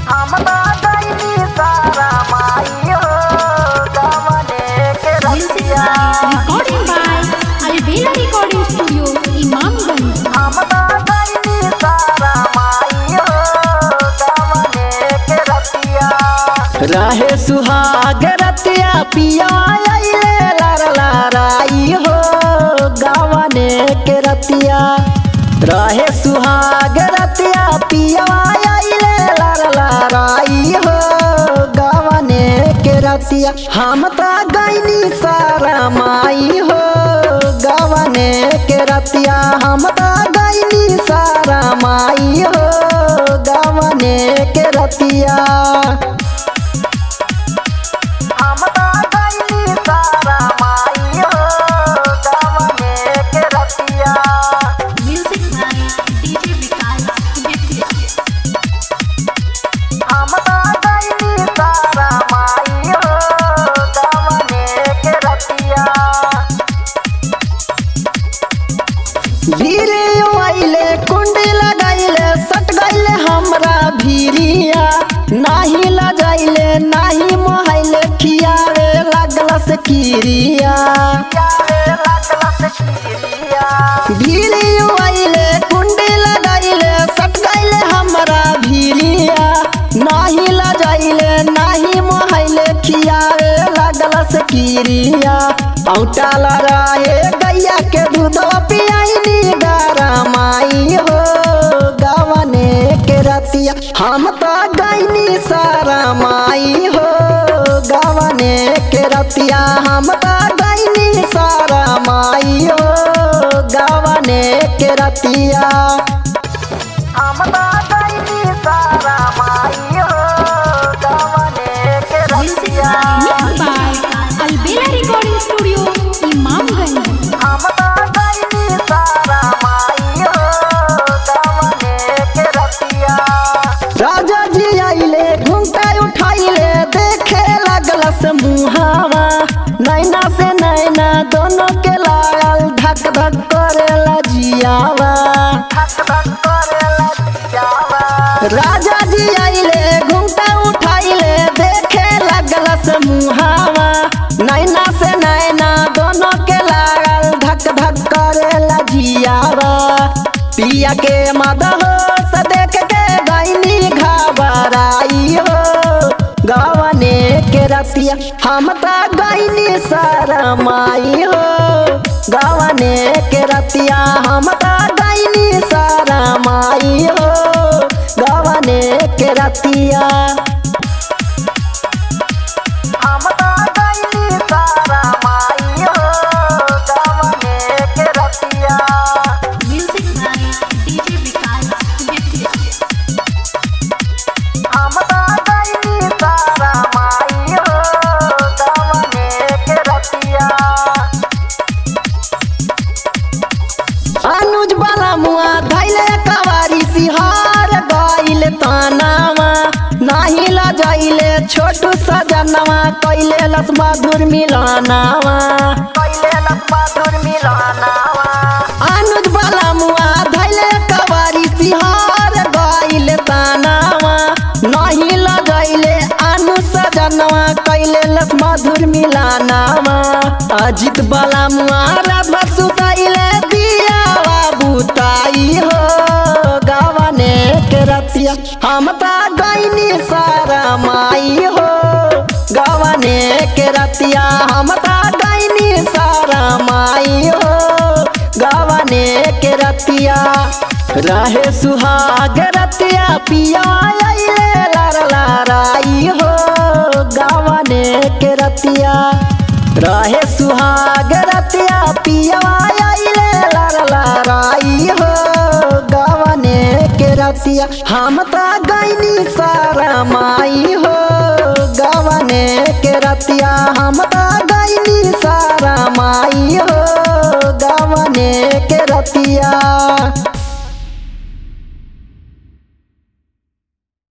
हमरा गईली सारा माई हो गवने के Music रतिया recording by Alvela Recording Studio, Imamganj. हमरा गईली सारा माई हो गवने के रतिया रहे सुहाग रतिया पिया आइले लार लाराई हो गावने के रतिया रहे सुहाग रतिया पिया आइले लार लाराई हो गावने के रतिया हम त गईनी सारा माई हो गावने के रतिया हम त गईनी सारा माई हो गावने के रतिया हमरा गईली सारा माई हो गवने के रतिया Music by DJ Vikas हमरा गईली सारा माई हो गवने के रतिया भीरे आइले कुंडी लगाइले सट गइले हमरा भीरिया नाही लजाइले नाही मोहाइले खियावे लागल से किरिया यारे लागल से किरिया भीरे आइले कुंडी लगाइले सट गइले हमरा भीरिया नाही लजाइले नाही मोहाइले खियावे लागल से किरिया औटा लराए गैया के दूध पियाइनी गारा माई हो गवने के रतिया हम तो गईनी सारा माई हो गवने के रतिया हम तो गईनी सारा माई हो गवने के रतिया हमरा गईली सारा माई हो गवने के रतिया Mixed by Alvela Recording Studio, Imamganj. हमरा गईली सारा माई हो गवने के रतिया राजा जी आइले घुंटा उठाइले देखे लगल से मुहावा नैना से नैना दोनों के लागल धक धक करेला जियावा धक धक करेला जियावा राजा जी आइले घुंटा उठाइले देखे लगल से मुहावा नैना से नैना दोनों के लागल धक धक करेला जियावा पिया के मदहो से देख के गईनी घबराई हो गवने के रतिया हम त गईनी सारा माई हो गवने के रतिया हम त गईनी सारा माई हो गवने के रतिया हमरा गईली सारा माई हो गवने के रतिया Music by DJ Vikas हमरा गईली सारा माई हो गवने के रतिया अनुज वाला मुआ धैले कवारी सिहार गइल तानावा नाही लजाइले छोटू सजनवा कैले लस मधुर मिलानावा कैले मधुर मिलनावा अनुज वाला मुआ धैले कवारी सिहार गइल तानावा नाही लजाइले अनु सजनवा कैले लस मधुर मिलानावा अजित वाला मुआ रात सुताइले दियावा बुताई हो गवने के रतिया हम त गईनी सारा माई हो गवने के रतिया हम त गईनी सारा माई हो गवने के रतिया रहे सुहाग रतिया पिया आइले लार लाराई हो गवने के रतिया रहे सुहाग रतिया पिया आइले लार लाराई हो गवने के रतिया हम त गईनी सारा माई हो गवने के रतिया हम त गईनी सारा माई हो गवने के रतिया